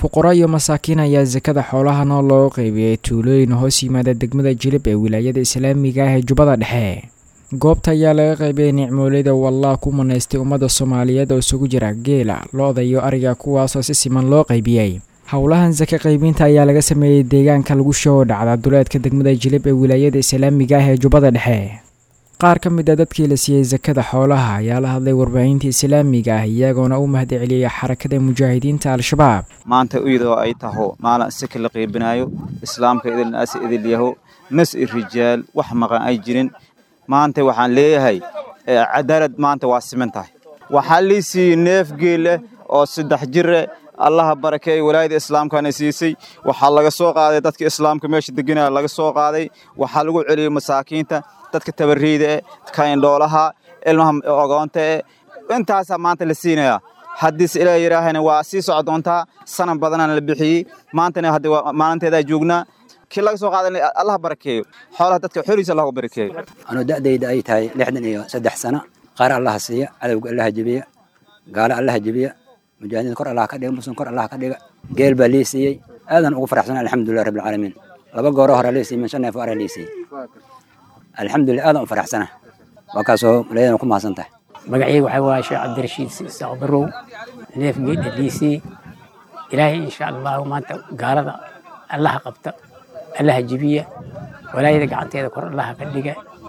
fuqaro iyo masaakiin ayaa sakada xoolaha nool loo qeybiyey tuulooyin hoos yimaada degmada jilib ee wilaayada islaamiga ah ee jubbada dhexe goobta ayaa laga qaybiyey nicmooleyda wallah ku manaystay ummadda soomaaliyeed oo isugu jira geela lo-da iyo ariga kuwaasoo si siman loo qaybiyey howlahan saka qaybinta ayaa laga sameeyey deegaanka lagu shoo dhacda duleedka degmada jilib ee wilaayada islaamiga ah ee jubbada dhexe qaar ka mid a dadkii la siiyey sakada xoolaha ayaa la hadlay warbaahinta islaamiga ah iyagoona u mahad celiyey xarakada mujaahidiinta al-shabaab maanta iyadoo ay taho maalin sika la qiibinaayo islaamka idilnaasi idil yaho nas i rijaal wax maqan ay jirin maanta waxaan leeyahay cadaalad maanta waa siman tahay waxaa lii siiyey neef geel ah oo saddex jire allaha barakeey walaayada islaamkana siisay waxaa laga soo qaaday dadka islaamka meesha deganaya laga soo qaaday waxaa lagu celiyey masaakiinta dadka tabariida eh kaindhoolaha ilmaha ogoonta eh intaasaa maanta la siinayaa haddiise ilaa yidhaahana waa sii soco doontaa sanan badanana la bixiyey maantana hadda maalinteedaa joognaa kii laga soo qaadan allah barakeeyo xoolaha dadka xoriisa allah barakeeyo anuu da'dayda ay tahay lixdan iyo saddex sano qaar allaha siiya cadowga allaha jebiya gaalo allaha jebiya mujaahidiinta kor allah ka dhiga muslim kor allah ka dhiga geel baa lii siiyey aadan ugu faraxsan alxamdulilah rabbil caalamiin laba gooro hore lii siiyey min shan neef ara lii siiyey alxamdulilah aadan u faraxsana waa kaasoo malayadana ku mahadsan tahay magacayga waxaa waaye sheekh cabdirashiid isaaq barow neef geedha liisii ilaahay insha allahu maanta gaalada allaha qabta allaha jibiya walaayada gacanteeda kor allaha ka dhiga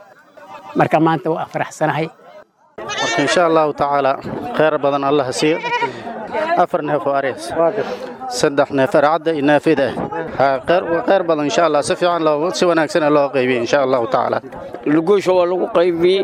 marka maanta waa faraxsanahay marka insha allahu tacaala kheyr badan allaha siiyo afar neef oo arees saddex neef arcadda iyo neefida ah kheyr badan insha allah si fiican si wanaagsan loo qaybiyey insha allahu tacaala luguusha waa lagu qaybiyey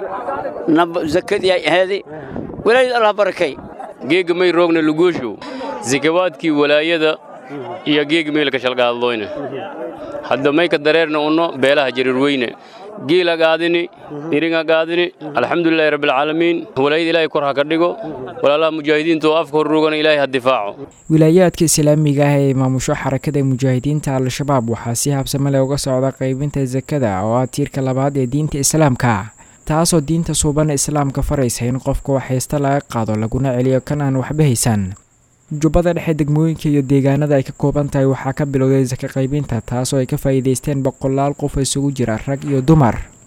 zakadii ay ahaaday walaayada allah barakay geega may roogna luguushu zakawaadkii walaayada iyo geega meelka shalgaadlooyne hadda mayka dareerna unno beelaha jarirweyne giila gaadini iringa gaadini alxamdulilahi rabbilcaalamiin walaayada ilaahay kor ha ka dhigo walaalaha mujaahidiinta oo afka horroogana ilaahay ha difaaco wilaayaadka islaamiga ah ee maamusho xarakada mujaahidiinta al-shabaab waxaa si habsamale uga socda qaybinta sakada oo ah tiirka labaad ee diinta islaamka taasoo diinta suuban islaamka faraysa in qofka wax haysta laga qaado laguna celiyo kan aan waxba haysan jubbada dhexe degmooyinka iyo deegaanada ay ka kooban tahay waxaa ka bilowday saka qaybinta taasoo ay ka faa'iidaysteen boqolaal qof isugu jira rag iyo dumar